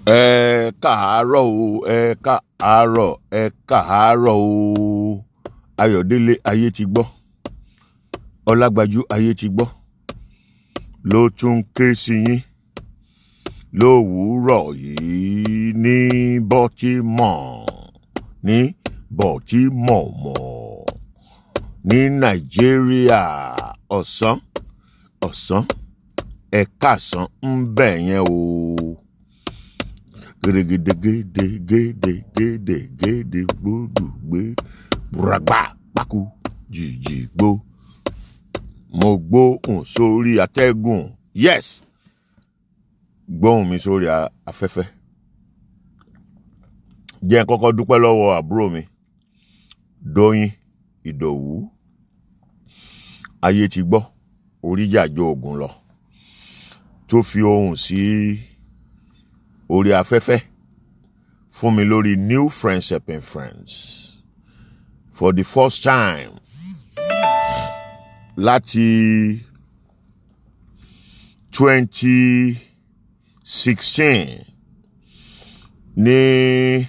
ẹ káàárọ̀ o ẹ káàárọ̀ ẹ káàárọ̀ o ayọ̀délé ayé ti gbọ́ ọlágbájú ayé ti gbọ́ ló tún ké sí yín lówùúrọ̀ yìí ní baltimore ní baltimore ní nàìjíríà ọ̀sán ọ̀sán ẹ̀ka-àsán ń bẹ̀ yẹn o gèdègèdè gèdè gèdè gèdè gbódùgbé ràgbà pákó jìjì gbó mo gbóhùn sórí atẹ́gùn yes gbóhùn mi sórí a- afẹ́fẹ́ jẹ́ n kọ́kọ́ dúpẹ́ lọ́wọ́ àbúrò mi dóyin ìdòwú ayé ti gbọ́ oríjàjò ogun lọ tó fi ohùn sí orí afẹ́fẹ́ fún mi lórí new friends helping friends for the first time láti twenty sixteen ní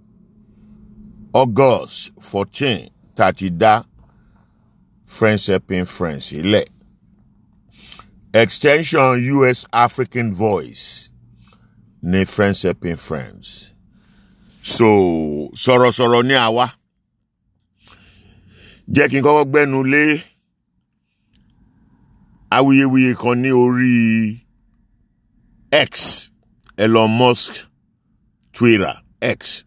august fourteen tá a ti dá friends helping friends sílẹ̀ extension us african voice ní friends helping friends so sọ̀rọ̀sọ̀rọ̀ ní àwa jẹ́ kí n kọ́kọ́ gbẹ́nu lé awuyewuye kan ní orí x elon musk twitter x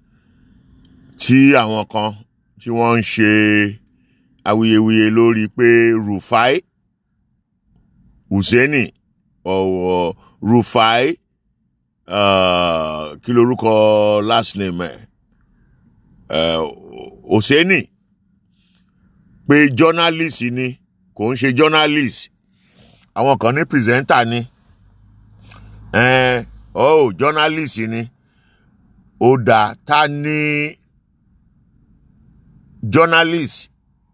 tí àwọn kan tí wọ́n ń ṣe awuyewuye lórí pé rufai hussaini ọ̀wọ̀ rufai uh, kí lorúkọ last name ẹ̀ uh, hosseini pé journalist ni kò ń ṣe journalist àwọn kan ní presenter ni eh, oh journalist ni ó dáa ta ni journalist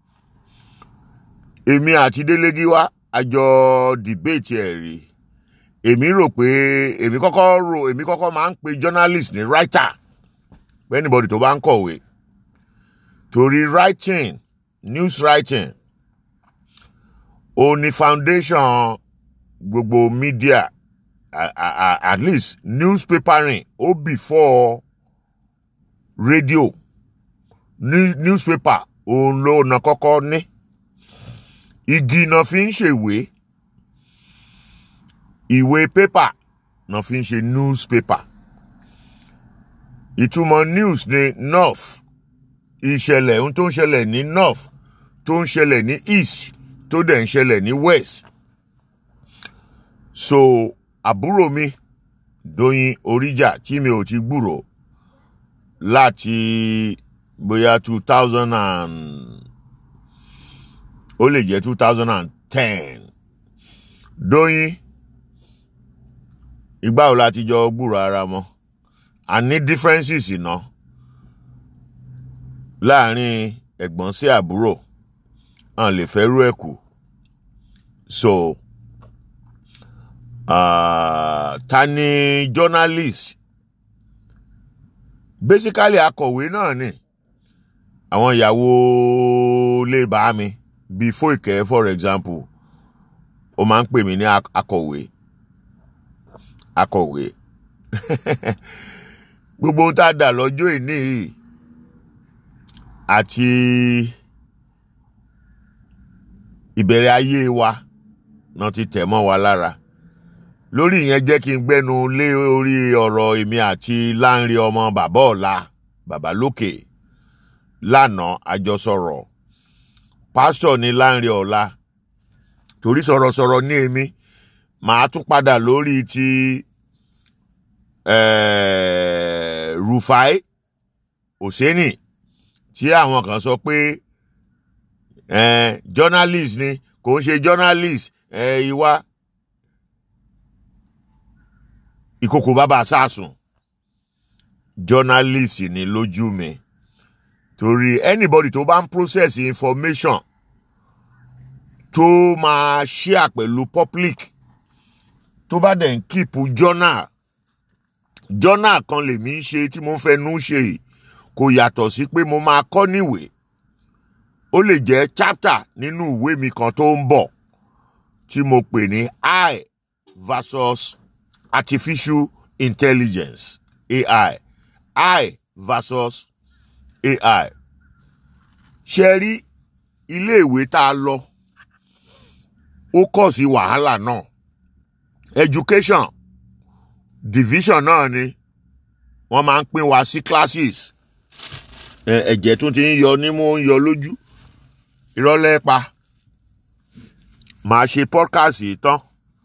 èmi àti délégiwá àjọ debate ẹ̀ rí èmi rò pé èmi kọ́kọ́ rò èmi kọ́kọ́ máa ń pe journalist ní writer pé anybody tó bá ń kọ̀wé torí writing news writing ó ní foundation gbogbo media a- a- a- at least newspapering ó before radio New- newspaper òun ló na kọ́kọ́ ní igi náà fi ń ṣèwé ìwé pépà náà fi ń ṣe newspaper ìtumọ̀ news ní north ìṣẹ̀lẹ̀ ohun tó ń ṣẹlẹ̀ ní north tó ń ṣẹlẹ̀ ní east tó dẹ̀ ń ṣẹlẹ̀ ní west so àbúrò mi dóyin oríjà tí mi ò ti gbúrò láti bóyá two thousand and ó lè jẹ́ two thousand and ten dóyin ìgbà wo la ti jọ gbúrò ara mọ́ a ní differences iná láàrin ẹ̀gbọ́n sí àbúrò hàn lè fẹ́ rú ẹ̀ kù so uh, ta ni journalist basically akọ̀wé náà ni àwọn ìyàwó lè bá mi bíi Fóìkẹ́ for example ó máa ń pè mí ní ak- akọ̀wé akọ̀wé gbogbo ohun tá a dà lọ́jọ́ ìní yìí àti ìbẹ̀rẹ̀ ayé wa náà ti tẹ̀ mọ́ wa lára lórí ìyẹn jẹ́ kí n gbẹ́nu lé orí ọ̀rọ̀ èmi àti Lánre ọmọ bàbá ọ̀la bàbá lókè lánàá àjọsọ̀rọ̀ pásítọ̀ ní Lánre ọ̀la torí sọ̀rọ̀sọ̀rọ̀ ní èmi màá tún padà lórí ti eh, Rufai Hosseini tí àwọn kan sọ pé eh, journalist ni kò ń ṣe journalist eh, ìwà ìkòkò bàbá sàásùn journalist ni lójú mi torí anybody tó bá ń process information tó máa share pẹ̀lú public tó bá dẹ̀ ń keep journal jọ́nà kan lèmi ń ṣe tí mo ń fẹnu ṣe yìí kò yàtọ̀ sí pé mo máa kọ́ níwèé ó lè jẹ́ chapter nínú ìwé mi kan tó ń bọ̀ tí mo pè ní I versus artificial intelligence AI I versus AI ṣe rí iléèwé tá a lọ ó kọ̀ sí wàhálà náà education division náà ni wọ́n máa ń pín wa sí classes ẹ̀jẹ̀ tó ti ń yọ nímú ń yọ lójú ìrọ̀lẹ́ pa màá ṣe podcast yìí tán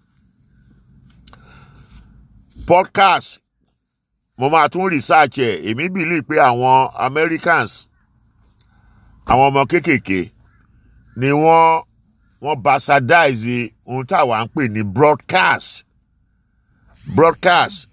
podcast mo máa tún research ẹ̀ èmi believe pé àwọn Americans àwọn ọmọ kéékèèké ni wọ́n wọ́n bastardize ohun táwa ń pè ní broadcast broadcast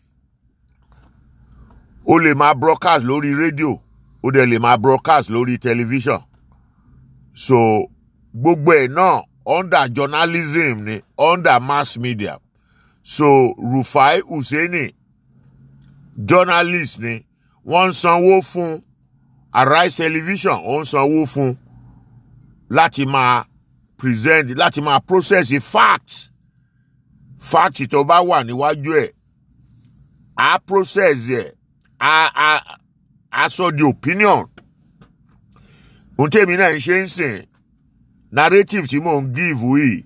o lè máa broadcast lórí rédíò o dẹ̀ lè máa broadcast lórí tẹlifíṣàn so gbogbo ẹ̀ náà under journalism ni under mass media so Rufai Hussaini journalist ni wọ́n ń sanwó fún Arise television ó ń sanwó fún láti máa present láti máa process fact fact tó bá wà níwájú ẹ̀ á process ẹ̀ á á á sọ di opinion ohun tèmi náà ń ṣe ń sìn narrative tí mò ń give yìí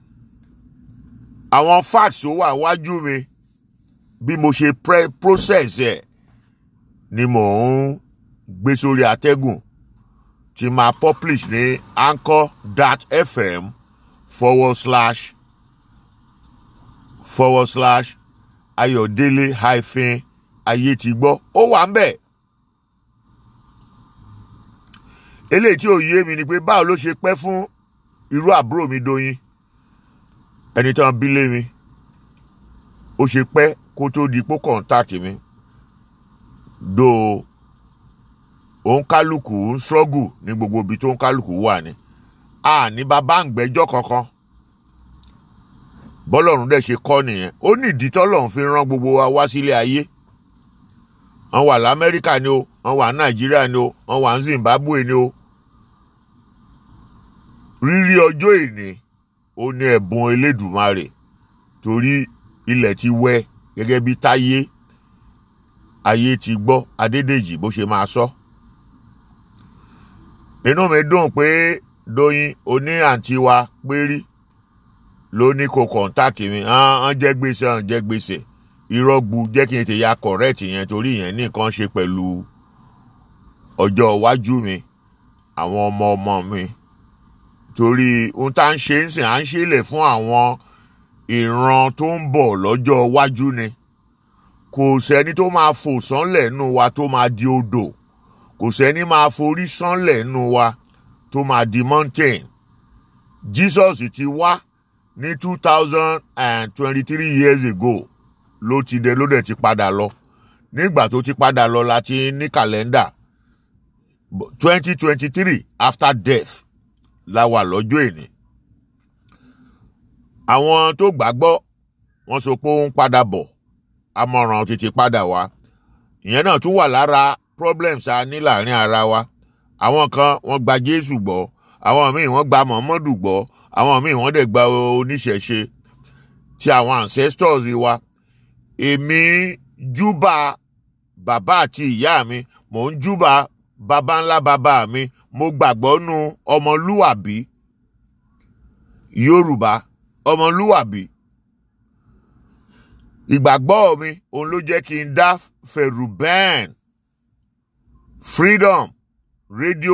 àwọn facts tó wà wájú mi bí mo ṣe process ẹ̀ ni mò ń gbé sórí atẹ́gùn tí máa publish ní anchor.fm forward slash forward slash ayọ̀délé hyphen ayé ti gbọ́ ó wà ń bẹ̀. eléyìí tí ò yé mi ni pé báwo ló ṣe pẹ́ fún irú àbúrò mi Doyin ẹni tán bí lé mi ó ṣe pẹ́ kó tó di pó kọ̀ǹtàtì mi do òun kálukú ń struggle ní gbogbo ibi tó ń kálukú wà ní a ní bàbá ń gbẹ́jọ́ kankan bọ́lọ́run dẹ̀ ṣe kọ́ nìyẹn ó ní ìdí tọ́lọ́run fi rán gbogbo wa wá sílé ayé wọ́n wà lamẹ́ríkà ni o wọ́n wà nàìjíríà ni o wọ́n wà ní zimbabwe ni o rírí ọjọ́ ìní ó ní ẹ̀bùn elédùmarè torí ilẹ̀ ti wẹ́ gẹ́gẹ́ bí táyé ayé ti gbọ́ adédèjì bó ṣe máa sọ. inú mi dùn pé Doyin oní àǹtí wa pérí ló ní kó kọ̀ǹtàkì mi hàn jẹ́ gbèsè hàn jẹ́ gbèsè irọ́gbu jẹ́ kí n tè ya correct yẹn torí yẹn ní nǹkan ṣe pẹ̀lú ọjọ́ iwájú mi àwọn ọmọ ọmọ mi torí ohun tá à ń ṣe ń sìn à ń ṣe lè fún àwọn ìran tó ń bọ̀ lọ́jọ́ iwájú ni kò sẹ́ni tó máa fò sánlẹ̀ nù wa tó máa di odò kò sẹ́ni máa forí sánlẹ̀ nù wa tó máa di mountain Jesus ti wá ní two thousand and twenty-three years ago ló ti dé ló dẹ̀ ti padà lọ nígbà tó ti padà lọ la ti ní kàlẹ́ndà twenty twenty-three after death la wà lọ́jọ́ èní àwọn tó gbàgbọ́ wọ́n sọ pé ó ń padà bọ̀ amọ̀ràn tètè padà wá ìyẹn náà tún wà lára problems a ní láàrin ara wa àwọn kan wọ́n gba Jésù gbọ́ àwọn míì wọ́n gba Muhammadu gbọ́ àwọn míì wọ́n dẹ̀ gba oníṣẹ̀ṣe ti àwọn ancestors wa èmi júbà bàbá àti ìyá mi mò ń júbà bàbá ńlá bàbá mi mo gbàgbọ́ nu ọmọlúwàbí Yorùbá ọmọlúwàbí ìgbàgbọ́ mi òun ló jẹ́ kí n dá Ferubin Freedom Radio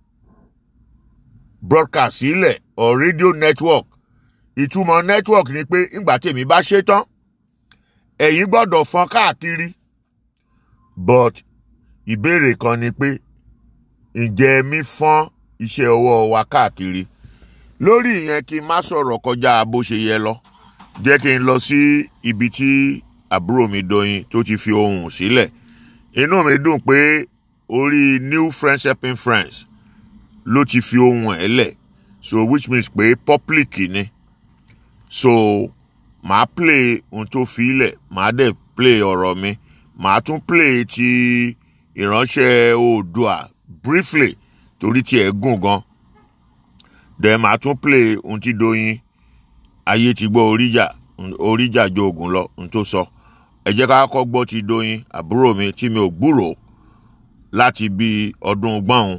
broadcast sílẹ̀ or radio network ìtumọ̀ network ni pé ìgbà tèmi bá ṣe tán ẹ̀yin gbọ́dọ̀ fọ́n káàkiri but ìbéèrè kan ni pé ǹjẹ́ mi fọ́n iṣẹ́ ọwọ́ wa káàkiri lórí ìyẹn kí n má sọ̀rọ̀ kọjá bó ṣe yẹ lọ jẹ́ kí n lọ sí ibi tí àbúrò mi Doyin tó ti fi ohùn sílẹ̀ inú mi dùn pé orí New Friends Helping Friends ló ti fi ohùn ẹ̀ lẹ̀ so which means pé public ni so màá play ohun tó fi lẹ̀ màá dẹ̀ play ọ̀rọ̀ mi màá tún play ti ìránṣẹ́ oòdùà briefly torí tiẹ̀ gùn gan then màá tún play ohun tí Doyin ayé ti gbọ́ oríjà oríjà jo oògùn lọ ohun tó sọ ẹ jẹ́ ká kọ́ gbọ́ ti Doyin àbúrò mi tí mi ò gbúrò láti bí ọdún gbọ́n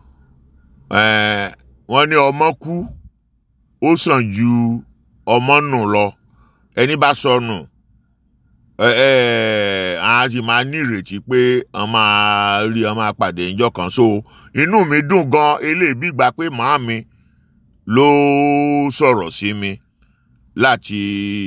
wọ́n ní ọmọ kú ó sàn ju ọmọ nù lọ ẹni bá sọnù a sì máa ní ìrètí pé a máa rí a máa pàdé ìjọ kan so inú mi dùn gan eléyìí bí gbà pé màá mi ló sọ̀rọ̀ sí mi láti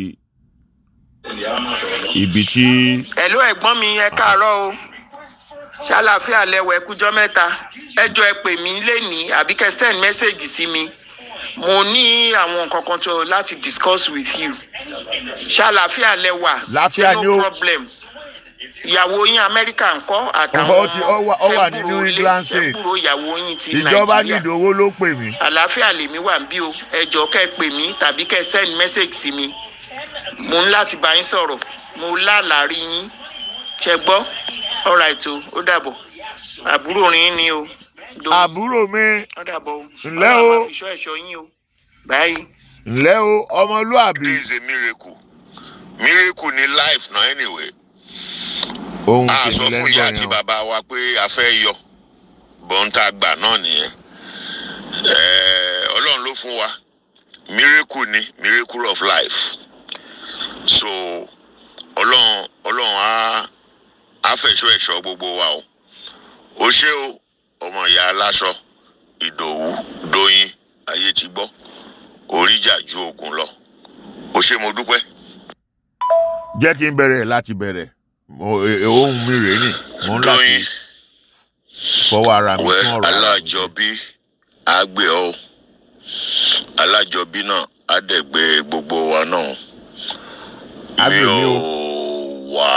ibi tí. ẹ̀lú ẹ̀gbọ́n mi ẹ káàárọ̀ o ṣàlàáfíà lẹ́wọ̀ ẹkújọ́ mẹ́ta ẹjọ́ ẹ pè mí lénìí àbí kẹ́ send message sí mi mo ní àwọn nǹkan kan tó láti discuss with you ṣàlàáfíà lẹ́wà Láfíà ni no ó- problem ìyàwó yín amẹ́ríkà ńkọ́ Ó àtàwọn ti- ó wà- ó wà ní ẹ̀bùrò New ilé- England State. ẹ̀bùrò ìyàwó yín ti ìjọba nàìjíríà nídìí owó ló pè mí. àlàáfíà lèmi wà ń bí o ẹjọ kẹ́ pè mí tàbí kẹ́ send message sí mi mo ń láti bá yín sọ̀rọ̀ mo lálàárí yín ṣe gbọ́ alright o ó dàbọ̀ àbúrò rin ni o do àbúrò mi ó dàbọ̀ o Ǹlẹ́ o. Ọlọ́run máa fi ṣọ́ ẹ̀ṣọ́ yín o báyìí. ǹlẹ́ o ọmọlúàbí. This is a miracle. Miracle ni life na anyway. ohun A tèmi sọ fún lẹ́gbọ̀n ìyá yẹn àti o. bàbá wa pé a fẹ́ yọ. Bọ́ńtà gbà náà nìyẹn. Ẹ̀ẹ́, Ọlọ́run ló fún wa. Miracle ni miracle of life. So Ọlọ́run Ọlọ́run á á fẹ̀ṣọ́ ẹ̀ṣọ́ gbogbo wa o. O ṣé o, ọmọ ìyá aláṣọ, Ìdòwú, Dóyin, ayé ti gbọ́. Oríjà ju ogun lọ. O ṣé mo dúpẹ́. jẹ́ kí n bẹ̀rẹ̀ láti bẹ̀rẹ̀ Mo- e- e- ohun mi rèé nì mo ń láti Dóyin. fọwọ́ ara mi wẹ tún ọ̀rọ̀ ara mi. alájọbí àgbẹ̀ ọ́ alájọbí náà á dẹ̀ gbé gbogbo wa náà Á mi gbè ò mí o. wà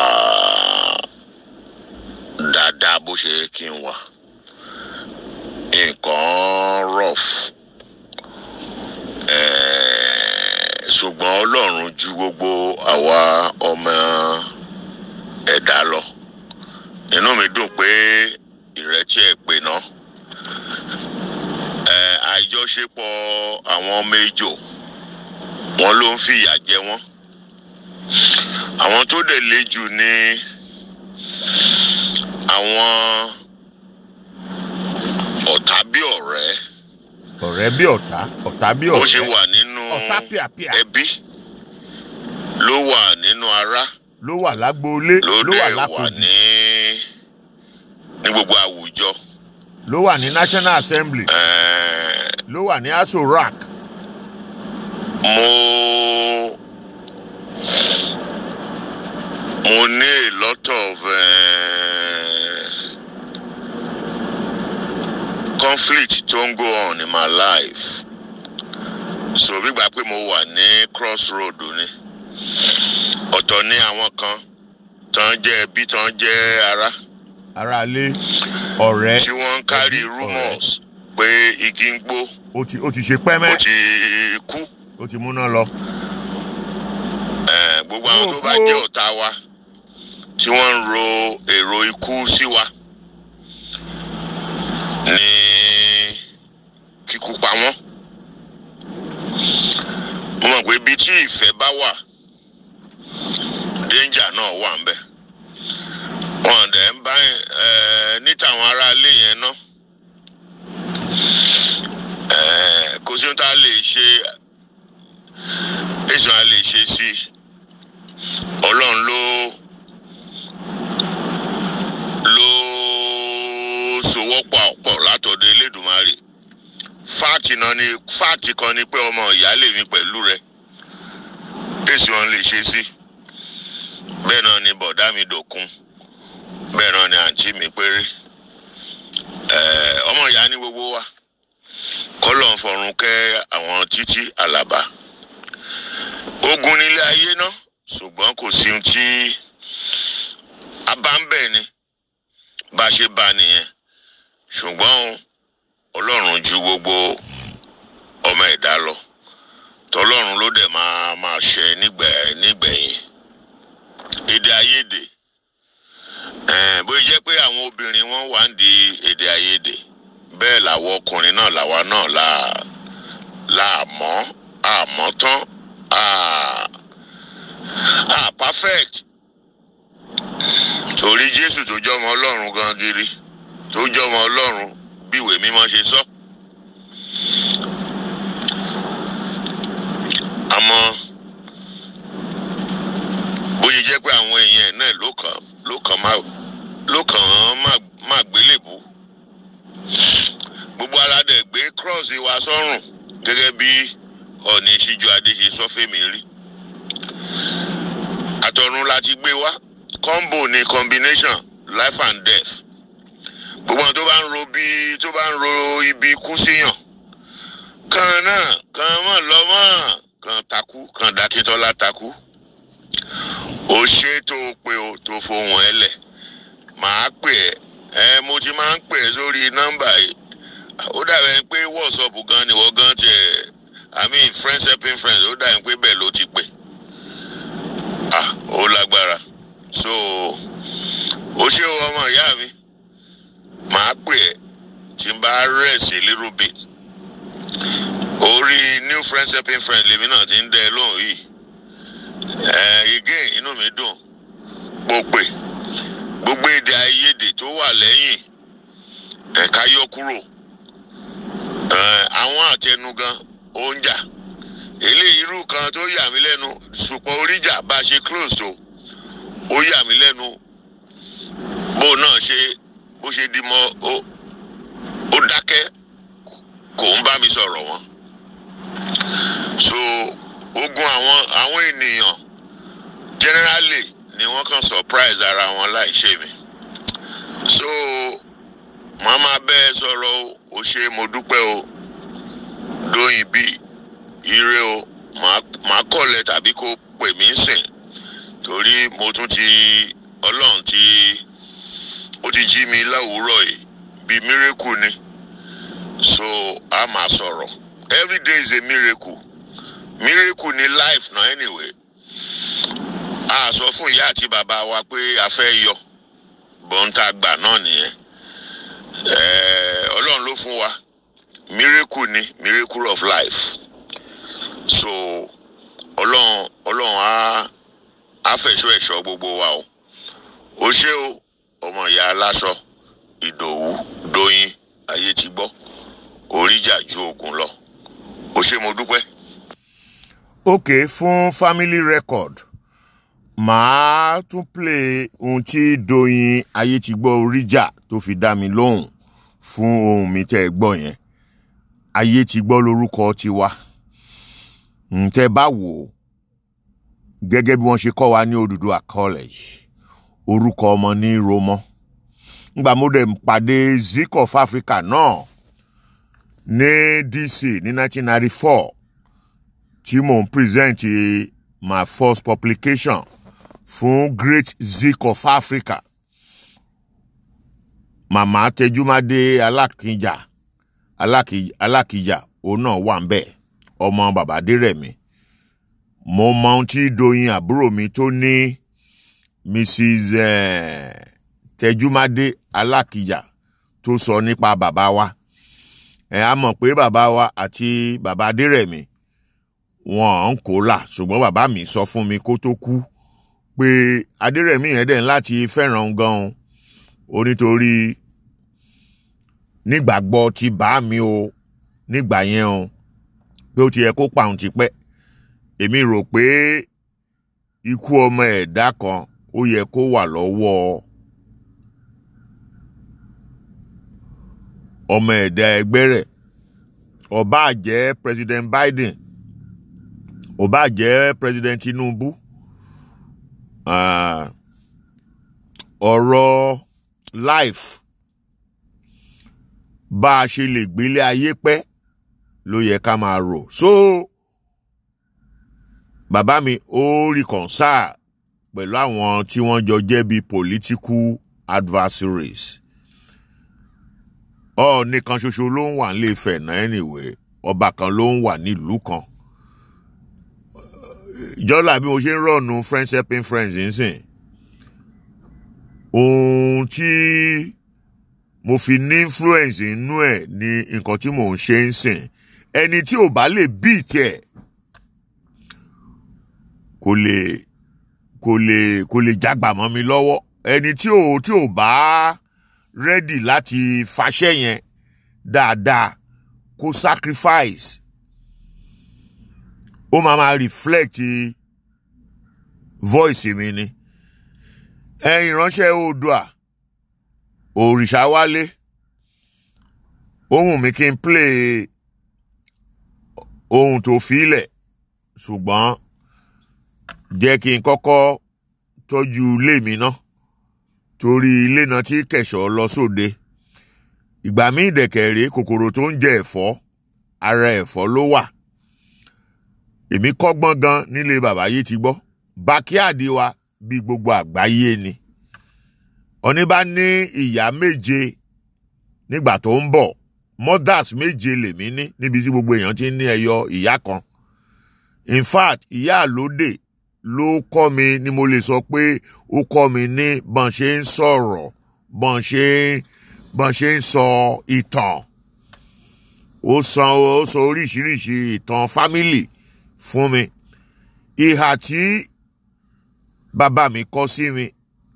dáadáa bó ṣe yẹ kí n wà nǹkan rough Eh, ṣùgbọ́n ọlọ́run ju gbogbo àwa ọmọ ẹ̀dá lọ inú mi dùn pé ìrètí ẹ̀ pè náà ẹ àjọṣepọ̀ àwọn méjò wọn ló ń fìyà jẹ wọn àwọn tó dẹ̀ le jù ní àwọn ọ̀tá bí ọ̀rẹ́ ọ̀rẹ́ bí ọ̀tá ọ̀tá bí bó ṣe ọ̀rẹ́ wà nínú ọ̀tá pìàpìà ẹbí ló wà nínú ará ló wà lágboolé ló ló wà dẹ̀ wà lákòjì ní ní gbogbo àwùjọ ló wà ní National Assembly ẹ̀ẹ́ ló wà ní Aso Rock mo mo ní a lot of uh, conflict tó ń go on in my life so gbígbà pé mo wà ní crossroad ni ọ̀tọ̀ ní àwọn kan tán jẹ́ ẹbí tán jẹ́ ará aráalé ọ̀rẹ́ tí wọ́n ń carry ẹbí, ọ̀rẹ́. rumours pé igi ń gbó ó ti ó ti ṣe ó pẹ́mẹ́ ti kú. ó ti múná lọ Eh, gbogbo àwọn tó bá Òkú o. jẹ́ ọ̀tá wa tí wọ́n ń ro èrò ikú sí wa ní kíkú pa wọ́n. mo mọ̀ pé ibi tí ìfẹ́ bá wà danger náà wà ń bẹ̀. wọ́n dẹ̀ ń bá eh, níta àwọn aráalé yẹn ná. Eh, kò sí ohun tá a lè ṣe èso a lè ṣe sí i ọlọ́run ló ló sowọ́pọ̀ pọ̀ látọ̀dọ̀ elédùnmarè fáàtì náà ni fáàtì kan ni pé ọmọ ìyáálé mi pẹ̀lú rẹ èso wọn lè ṣe sí bẹ́ẹ̀ náà ni bọ̀dá mi dòkun bẹ́ẹ̀ náà ni àǹtí mi péré ẹ̀ẹ́ ọmọ ìyá ní gbogbo wa kọ́lọ̀ ń fọ̀run kẹ́ àwọn títí àlàbà ogun nílé ayé náà ṣùgbọ́n kò sí ohun tí a bá ń bẹ̀ ni bá a ṣe bá a nìyẹn ṣùgbọ́n o, ọlọ́run ju gbogbo ọmọ ẹ̀dá lọ tọlọ́run ló dẹ̀ máa máa ṣe nígbẹ̀ nígbẹ̀yìn èdè àìyedè Eh, bó jẹ́ pé àwọn obìnrin wọn wà ń di èdè àìyedè bẹ́ẹ̀ làwọn ọkùnrin náà làwa náà là láàmọ́ àmọ́ tán à à perfect torí Jésù tó jọmọ Ọlọ́run gan giri tó jọmọ Ọlọ́run bí ìwé mímọ́ ṣe sọ. àmọ́ bóyá jẹ́ pé àwọn èèyàn náà ló kàn ló kàn má ló kàn án má má gbélébù gbogbo aládẹ gbé cross wa sọ́rùn gẹ́gẹ́ bí ọ̀nì ìṣíjú adé ṣe sọ fèmí rí àtọ̀run la ti gbé wá combo ni combination life and death gbogbo àwọn tó bá ń ro bí tó bá ń ro ibi ikú síyàn kan náà kan mọ̀ lọ́mọ́ kan takú kan dákítọ́lá takú ó ṣe tó o pé o tó fohùn ẹ lẹ̀ màá pè ẹ́ ẹ mo ti máa ń pè ẹ́ sórí nọ́mbà yìí ó dàbẹ̀ pé wọ́ọ̀sọ̀pù gan ni wọ́n gan tiẹ̀ i mean friends helping friends ó dàbẹ̀ pé bẹ́ẹ̀ ló ti pè ah ó lágbára so ó ṣe o ọmọ ìyá mi màá pè ẹ́ tí n bá rest a little bit orí new friends helping friends lèmi náà ti ń dẹ lóhùn yìí ẹ again inú mi dùn mo pè gbogbo èdè àìyedè tó wà lẹ́yìn ẹ̀ka yọ kúrò ẹ àwọn àtẹnugan ó ń jà eléyìí irú kan tó yà mí lẹ́nu ṣùpọ̀ oríjà bá a ṣe close tó ó yà mí lẹ́nu bó náà ṣe bó ṣe di mọ́ ó ó dákẹ́ kò ń bá mi sọ̀rọ̀ wọn so ogun àwọn àwọn ènìyàn generally ni wọ́n kàn surprise ara wọn láì ṣe mi so màá máa bẹ́ ẹ sọ̀rọ̀ o ò ṣe mo dúpẹ́ o dóyin bí ire o màá màá kọ̀lẹ̀ tàbí kó pè mí sìn torí mo tún ti ọlọ́run ti ó ti jí mi láwùúrọ̀ yìí bíi miracle ni so a máa sọ̀rọ̀ every day is a miracle miracle ni life na anyway a sọ fún ìyá àti bàbá wa pé a fẹ́ yọ bọ́ńtà gbà náà nìyẹn ẹ̀ẹ́ ọlọ́run ló fún wa miracle ni miracle of life so ọlọ́run ọlọ́run á á fẹ̀ṣọ́ ẹ̀ṣọ́ gbogbo wa o ó ṣé o ọmọ ìyá aláṣọ ìdòwú dóyin ayé ti gbọ́ oríjà ju ogun lọ ó ṣé mo dúpẹ́. ok fún family record màá tún play ohun tí Doyin Ayétigbọ́ Oríjà tó fi dá mi lóhùn fún ohun mi tẹ́ ẹ gbọ́ yẹn Ayétigbọ́ lórúkọ tiwa ǹtẹ́ bá wò ó gẹ́gẹ́ bí wọ́n ṣe kọ́ wa ní Odùduwà college orúkọ ọmọ ní romọ ngbà mo dẹ̀ pàdé Zik of Africa náà ní DC ní 1994 tí mò ń present my first publication fún Great Zik of Africa màmá Tẹjúmádé Alákìjà Alákìjà òun náà wà ń bẹ̀ ọmọ bàbá Dérẹ̀mí mo mọ ohun tí Doyin àbúrò mi tó ní Mrs eh, Tẹjúmádé Alákìjà tó sọ nípa bàbá wa ẹ á mọ̀ pé bàbá wa àti bàbá Adérẹ̀mí wọn ń kó là ṣùgbọ́n bàbá mi sọ fún mi kó tó kú pé Adérẹ̀mí yẹn dẹ̀ ń láti fẹ́ràn gan-an ó nítorí nígbàgbọ́ ti bá mi o nígbà yẹn o pé ó ti yẹ kó pàun tipẹ́ èmi rò pé ikú ọmọ ẹ̀dá kan ó yẹ kó wà lọ́wọ́ ọmọ ẹ̀dá ẹgbẹ́ rẹ̀ ó bá jẹ́ President Biden ó bá jẹ́ President Tinubu uh, ọ̀rọ̀ life bá a ṣe lè gbélé ayé pẹ́ ló yẹ ká máa rò so bàbá mi ó reconcile pẹ̀lú àwọn tí wọ́n jọ jẹ́ bíi political adversaries ọ nìkan ṣoṣo ló ń wà nílé Ifẹ̀ náà anyway ọba kan ló ń wà nílùú kan jọ́là bí mo ṣe ń rọ̀nù friends helping friends nsìn ohun tí mo fi ní influence inú ẹ̀ ní nǹkan tí mò ń ṣe ń sìn ẹni tí ò bá lè beat ẹ̀ kò lè kò lè kò lè jágbà mọ́ mi lọ́wọ́ ẹni tí ò tí ò bá ready láti faṣẹ́ yẹn dáadáa kó sacrifice ó máa máa reflect voice mi ni ẹ̀yin ìránṣẹ́ oòdùà òrìṣà wálé ohun mi kí n play ohun tó filẹ̀ ṣùgbọ́n jẹ́ kí n kọ́kọ́ tọ́jú ilé mi ná torí ilé náà tí kẹ̀ṣọ́ lọ sóde ìgbà míì dẹ̀kẹ̀rẹ́ kòkòrò tó ń jẹ ẹ̀fọ́ ara ẹ̀fọ́ ló wà èmi kọ́gbọ́n gan nílé bàbá yìí ti gbọ́ bákíàdì wa bí gbogbo àgbáyé ni ọní bá ní ìyá méje nígbà tó ń bọ̀ mothers méje lèmi ní níbi tí gbogbo èèyàn ti ní ẹyọ ìyá kan in fact ìyá àlódè ló kọ́ mi ni mo lè sọ pé ó kọ́ mi ní bọ́n ṣe ń sọ̀rọ̀ bọ́n ṣe bọ́n ṣe ń sọ ìtàn ó san ó sọ oríṣiríṣi ìtàn fámìlì fún mi ìhà tí bàbá mi kọ sí mi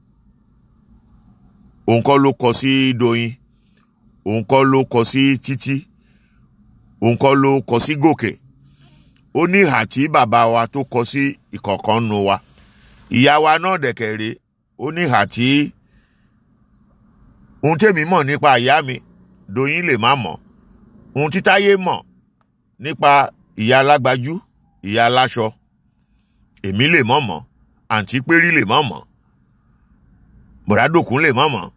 òun kọ́ ló kọ sí Doyin òun kọ́ ló kọ sí Títí òun kọ́ ló kọ sí Gòkè ó ní ìhà tí bàbá wa tó kọ sí ìkọ̀ọ̀kan nu wa ìyá wa náà dẹ̀kẹ̀rẹ́ ó ní ìhà tí ohun tèmi mọ̀ nípa ìyá mi Doyin lè má mọ̀ ohun tí Táyé mọ̀ nípa ìyá alágbájú ìyá aláṣọ èmi lè mọ̀ mọ̀ àǹtí pérí lè mọ̀ mọ̀ bọ̀dádòkun lè mọ̀ mọ̀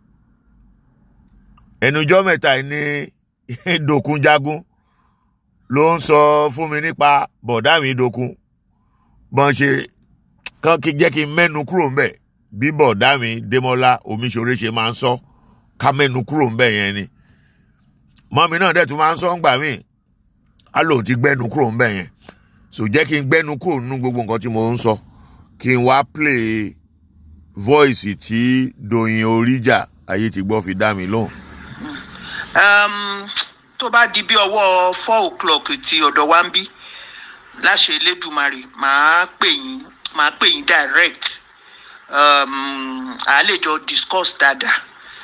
ẹnujọ́ mẹ́ta yìí ní dòkun jagun ló ń sọ fún mi nípa bọ̀dá mi dòkun bọ́n ṣe kán kí jẹ́ kí n mẹ́nu kúrò ń bẹ̀ bí bọ̀dá mi Démọ́lá Omiṣore ṣe máa ń sọ ká mẹ́nu kúrò ń bẹ̀ yẹn ni mọ́mi náà dẹ̀ tún máa ń sọ ń gbà míì á lòun ti gbẹ́nu kúrò ń bẹ̀ yẹn so jẹ́ kí n gbẹ́nu kúrò nínú gbogbo nǹkan tí mo ń sọ kí n wá play voice tí Doyin Oríjà ayé ti gbọ́ fi dá mi lóhùn. um, tó bá di bí ọwọ́ four o'clock ti ọ̀dọ̀ wa ń bí láṣẹ Elédùmarè màá pè yín màá pè yín direct um, à lè jọ discuss dáadáa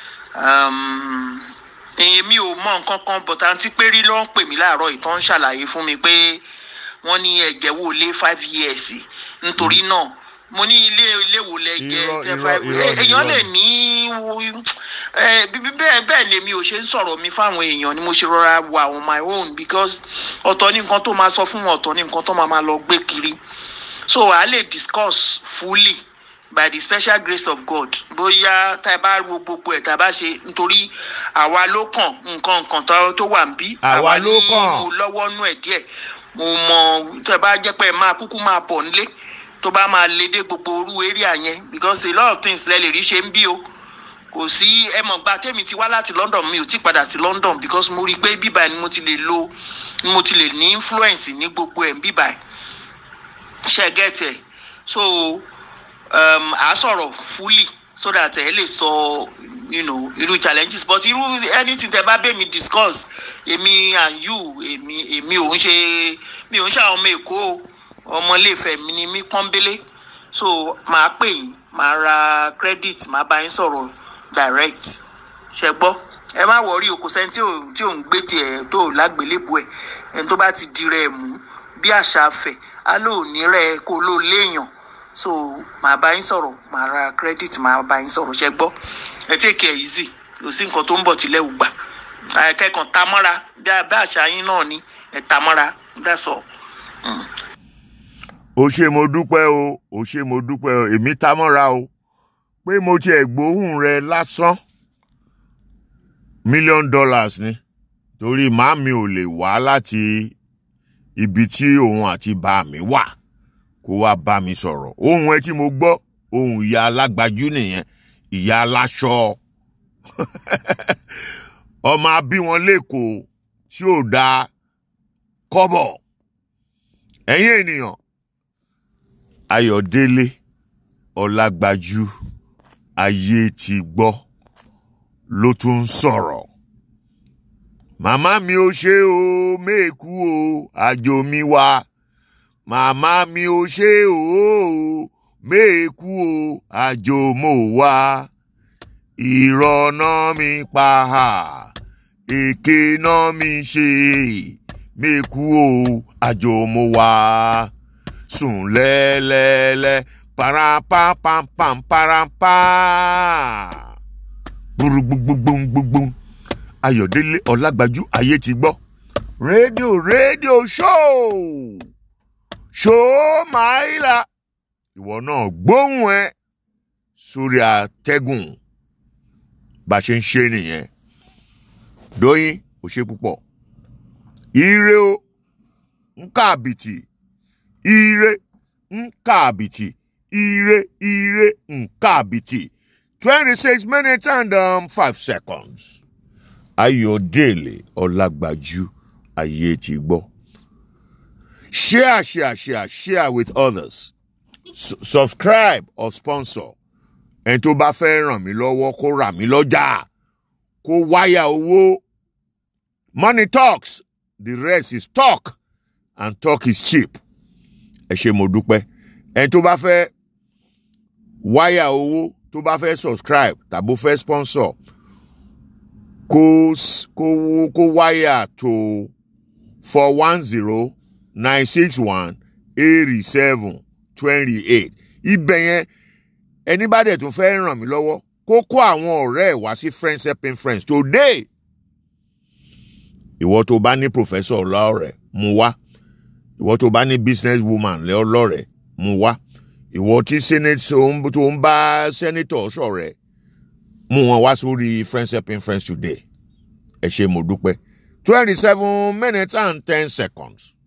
um, èmi ò mọ nǹkan kan but àǹtí pérí ló ń pè mí láàárọ̀ ìtàn ń ṣàlàyé fún mi pé wọ́n ní ẹ̀jẹ̀ wo lé five years nítorí náà mo ní ilé ilé wo lẹ jẹ Irọ́, jẹ irọ́, five irọ́ ni, èèyàn irọ́ lè ni. ní wo- ẹ, bí- bí- bẹ́ẹ̀ bẹ́ẹ̀ lèmi ò ṣe ń sọ̀rọ̀ mi fáwọn èèyàn ni mo ṣe rọra wà on my own because ọ̀tọ̀ ní nǹkan tó máa sọ fún wọn ọ̀tọ̀ ní nǹkan tó máa máa lọ gbé kiri so a lè discuss fully by the special grace of God bóyá tá a bá ro gbogbo ẹ̀ tá a bá ṣe nítorí àwa ló kàn nǹkan nǹkan tó tó wà ń bí Àwa ló ní kàn. mo lọ́wọ́ nú ẹ̀ díẹ̀ mo mọ tẹ́ bá jẹ́ pé ẹ máa kúkú máa bọ̀ nílé tó bá máa lé dé gbogbo orú area yẹn because a lot of things lẹ lè rí ṣe ń bí o kò sí ẹ mọ̀ gba tèmi ti wá láti London mi ò tí padà sí London because mo rí i pé bíbá ni mo ti lè lo ni mo ti lè ní influence ní gbogbo ẹ̀ ń bíbá ṣe get ẹ̀ so um, à á sọ̀rọ̀ fully so that ẹ lè sọ you know, irú challenges but irú anything tẹ bá bẹ̀ mi discuss èmi and you èmi èmi ò ń ṣe mi ò ń ṣe àwọn ọmọ èkó o ọmọ iléèfẹ̀ mi ni mí pọ́nbélé so màá pè yín màá ra credit màá bá yín sọ̀rọ̀ direct ṣe gbọ́ ẹ má wọrí o kò sẹ́ni tí ò tí ò ń gbé tiẹ̀ tó lágbélébù ẹ̀ ẹni tó bá ti di rẹ̀ mú bí àṣà afẹ̀ á lò ní rẹ̀ kó ló léèyàn so màá bá yín sọ̀rọ̀ màá ra credit màá bá yín sọ̀rọ̀ ṣe gbọ́ ẹ take it easy kò sí nǹkan tó ń bọ̀ tilẹ̀ ò gbà kẹ́kàn ta mọ́ra bí a- bí àṣà yín náà ni ẹ̀ ta mọ́ra that's all. ó ṣe mo dúpẹ́ o ó ṣe mo dúpẹ́ o èmi ta mọ́ra o pé mo tiẹ̀ gbóhùn rẹ lásán million dollars ni torí màámi ò lè wá láti ibi tí òun àti bá mi wà kó wá bá mi sọ̀rọ̀ ohun ẹ tí mo gbọ́ ohun ìyá alágbájú nìyẹn ìyá aláṣọ ọmọ abí wọn lẹ́kọ̀ọ́ tí ò da kọ́bọ̀ ẹ̀yin ènìyàn ayọ̀délé ọlágbájú ayé ti gbọ́ ló tún ń sọ̀rọ̀ màmá mi ò ṣe o méèkú o àjò mi wá màmá mi ò ṣe o méèkú o àjò mo wá ìrọ̀nà mi pa á èké náà mi ṣe méèkú o àjò mo wá sùn lẹ́lẹ́lẹ́ parapampamparampa gbùrùgbùgbùgbùgbùgbùm ayọ̀délé ọlágbájú ayé ti gbọ́ rédíò rédíò ṣóò ṣóò máìlà ìwọ náà gbóhùn ẹ sórí àtẹ́gùn bá a ṣe ń ṣe nìyẹn dóyin ò ṣe púpọ̀ ire o ń káàbìtì ire ń káàbìtì ire ire ń káàbìtì twenty six minutes and um, five seconds ayọ̀délé ọlágbájú ayé ti gbọ́ share share share share with others S subscribe or sponsor ẹni tó bá fẹ́ ràn mí lọ́wọ́ kó rà mí lọ́jà kó wáyà owó money talks the rest is talk and talk is cheap ẹ ṣe mo dúpẹ́ ẹni tó bá fẹ́ wáyà owó tó bá fẹ́ subscribe tàbó fẹ́ sponsor kó kó kó wáyà tó four one zero nine six one eighty seven twenty eight ibẹ̀ yẹn ẹni bá dẹ̀ tún fẹ́ ràn mí lọ́wọ́ kó kó àwọn ọ̀rẹ́ ẹ̀ wá sí friends helping friends today ìwọ tó bá ní professor lọ́rẹ̀ mú wá ìwọ tó bá ní business woman lọ́rẹ̀ mú wá ìwọ tí senate tó ń bá senator sọ̀rẹ̀ mú wọn wá sórí friends helping friends today ẹ ṣe mo dúpẹ́ twenty seven minutes and ten seconds.